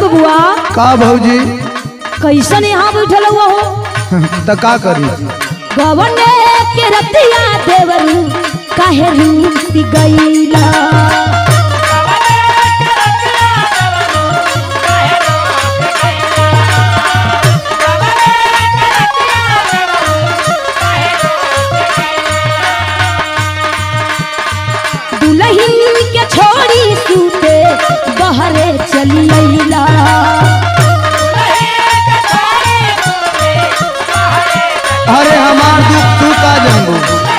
बबुआ का भौजी कैसन यहाँ बैठल हुआ हो त का करी गवने के रतिया देवरू काहे रूठ गईला दुल्हन के छोड़ी सूते बहरे चली अइला अरे हमार दुख तू का जानबू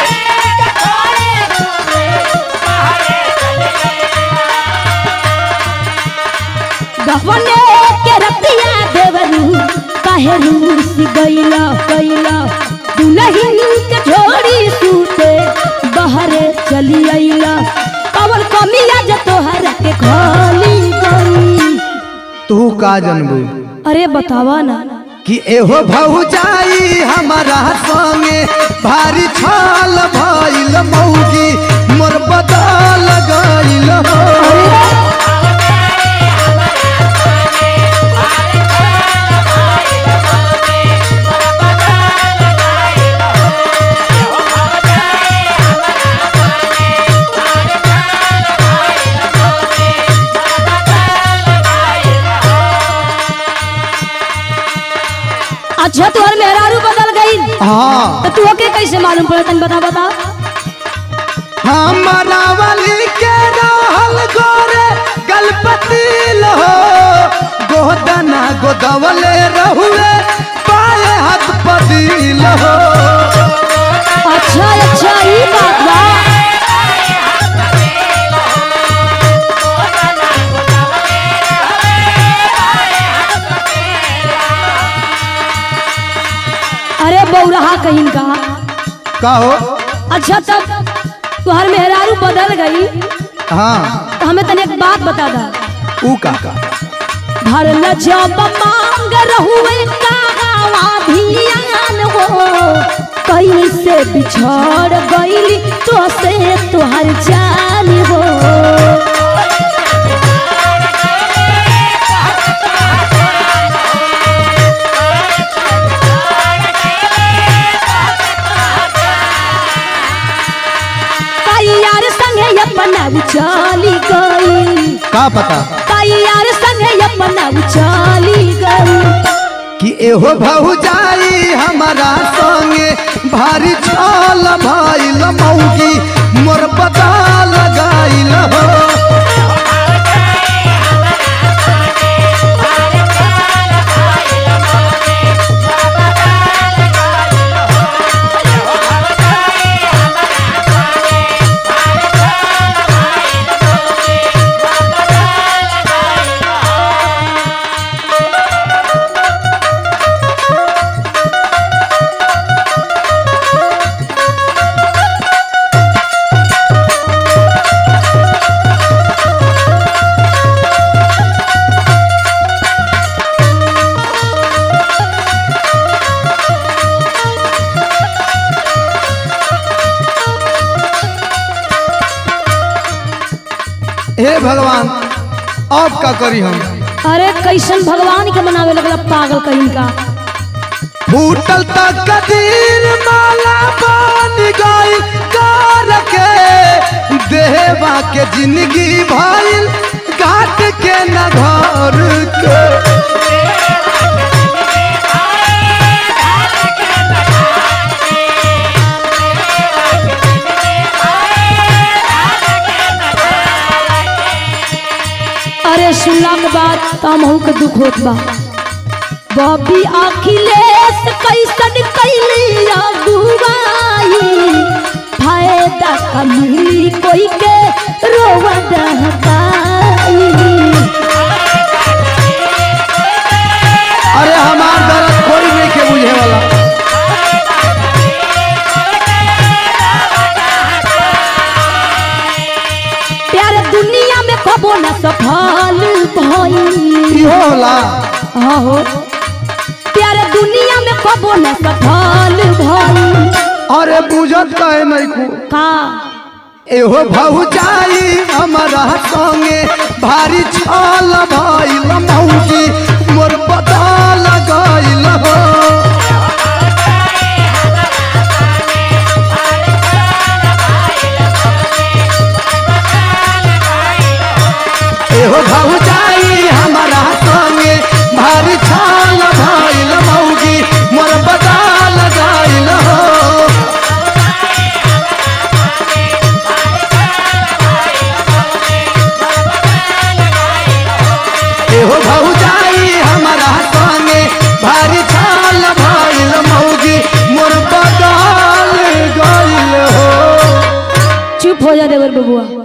गवने के रतिया देवरू काहे रूठ गईला गईला दुल्हन के छोड़ी सूते बहरे चली अइला कवन कमिया जे तोहरा के खोली गई तू का जानबू अरे बतावा ना कि एहो भौजाई हमारा संगे भारी छाल भइल मौगी मोर बदल गइल हो अच्छा तोहर मेहरारू बदल गई हाँ तो तू के कैसे मालूम पड़े तन बता बता हमारा वाली के रहल गोरे गलपति हो गोदना गोदवले रहुए पाए हाथ पदिल हो अच्छा अच्छा ई बात बा अरे बौरहा कहीं का का हो अच्छा तब तुहर मेहरारू बदल गई हाँ तो हमें तने एक बात बता दा ऊ का का भरल जब मांग रहुए कहवा धियान हो कैसे बिछड़ गईली तो से तुहर जान हो यार संगे अपना चली गई का पता यार संगे अपना चली गई कि एहो भौजाई हमारा संगे भारी छाल भइल मौगी मोर बदल गइल हो हे भगवान अब का करी हम अरे कैसन भगवान के मनावे लगला पागल कहीं का फूटल तक कदीर माला बन गई कार के देवा के जिंदगी भइल घाट के न घर के अरे सुनला के बाद तमहू के दुख होत बा बॉबी अखिलेश कैसन कैली अगुवाई फायदा कमी कोई के रोवा दहकाई अरे हमार दर्द कोई नहीं के बुझे वाला प्यार दुनिया में कबो न सफल भई इहो होला हो प्यार दुनिया में कबो न सफल भई अरे बुझत काहे नहीं को का एहो भौजाई हमारा संगे भारी छल भइल मौगी मोर बदल गइल हो एहो भौजाई हमारा संगे भारी छल भइल मौगी मोर बदल गइल हो एहो भौजाई हमारा संगे भारी छाल भइल मौगी मोर बदल गइल हो चुप हो जा देवर बबुआ